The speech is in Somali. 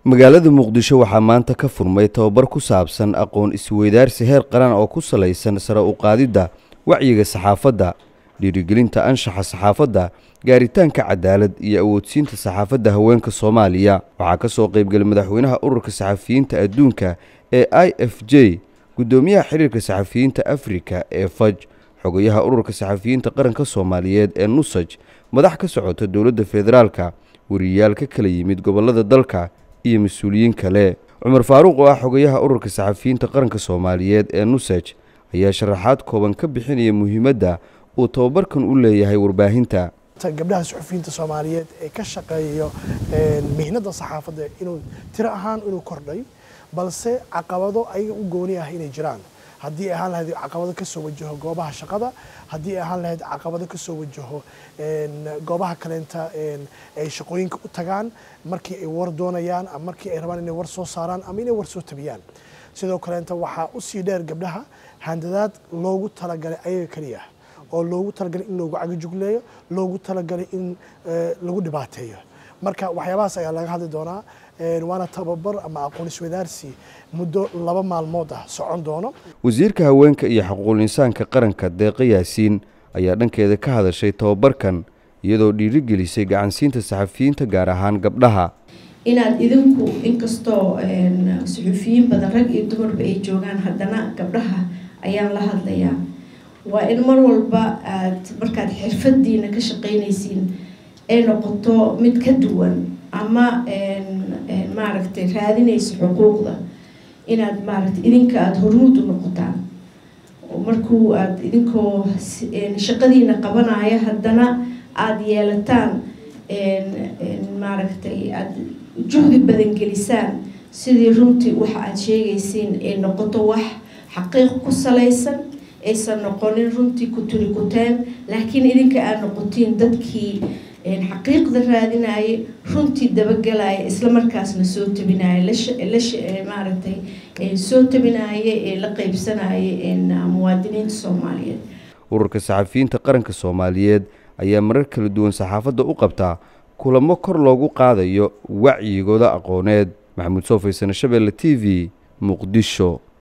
magaalada muqdisho waxaa maanta ka furmay tababar ku saabsan aqoon isweydaarsi heer qaran oo ku salaysan sare u qaadidda wacyiga saxaafadda dhiirigelinta anshaxa saxaafadda gaaritaanka cadaalad iyo awoodsiinta saxaafadda haweenka soomaaliya waxaa ka soo qaybgalay madaxweynaha ururka saxafiyiinta adduunka ee i f j guddoomiyaha xiriirka saxafiyiinta afrika ee faj xogayaha ururka saxafiyiinta qaranka soomaaliyeed ee nusaj madax ka socota dowladda federaalka wariyayaal ka kala yimid gobollada dalka iyo mas-uuliyiin kale cumar faaruuq oo ah xogayaha ururka saxafiyiinta qaranka soomaaliyeed ee nusaj ayaa sharaxaad kooban ka bixinaya muhiimadda uu tababarkan u leeyahay warbaahinta gabdhaha suxufiyiinta soomaaliyeed ee ka shaqeeyo mihnada saxaafadda inuu tiro ahaan inuu kordhay balse caqabado ayaga u gooni ah inay jiraan haddii ay ahaan lahayd caqabado kasoo wajaho goobaha shaqada haddii ay ahaan lahayd caqabado kasoo wajaho goobaha kaleenta ay shaqooyinka u tagaan markii ay war doonayaan ama markii ay rabaan inay war soo saaraan ama inay war soo tabiyaan sidoo kaleenta waxaa usii dheer gabdhaha handadaad loogu talagalay ayaga keliya oo loogu talagalay in loogu cagajugleeyo loogu talagalay in lagu dhibaateeyo marka waxyaabahaas ayaa laga hadli doonaa waana tababar ama aqoon iswadaarsi muddo laba maalmood ah socon doono wasiirka haweenka iyo xuquuqul insaanka qaranka deeqa yaasiin ayaa dhankeeda ka hadashay tababarkan iyadoo dhiirigelisay gacansiinta saxafiyiinta gaar ahaan gabdhaha inaad idinku inkastoo suxufiyiin badan rag iyo dumarba ay joogaan haddana gabdhaha ayaan la hadlayaa waa in mar walba aad markaad xirfadiina ka shaqeynaysiin ay noqoto mid ka duwan ama maaragtay raadinaysa xuquuqda inaad maaragtay idinka aada hormuud u noqotaan markuu aada idinkoo shaqadiina qabanaya haddana aada yeelataan maaragtay aada juhdi badan gelisaan sidii runtii waxa aada sheegaysiin ay noqoto wax xaqiiq ku salaysan aysan noqonin runtii ku turi kuteen laakiin idinka aad noqotiin dadkii xaqiiqda raadinaya runtii dabagelaya islamarkaasna soo tabinaya maaragtay soo tabinaya ee la qeybsanaya muwaadiniinta soomaaliyeed ururka saxafiyiinta qaranka soomaaliyeed ayaa marar kala duwan saxaafadda u qabtaa kulamo kor loogu qaadayo wacyigooda aqooneed maxamuud soofaysan shabeelle t v muqdisho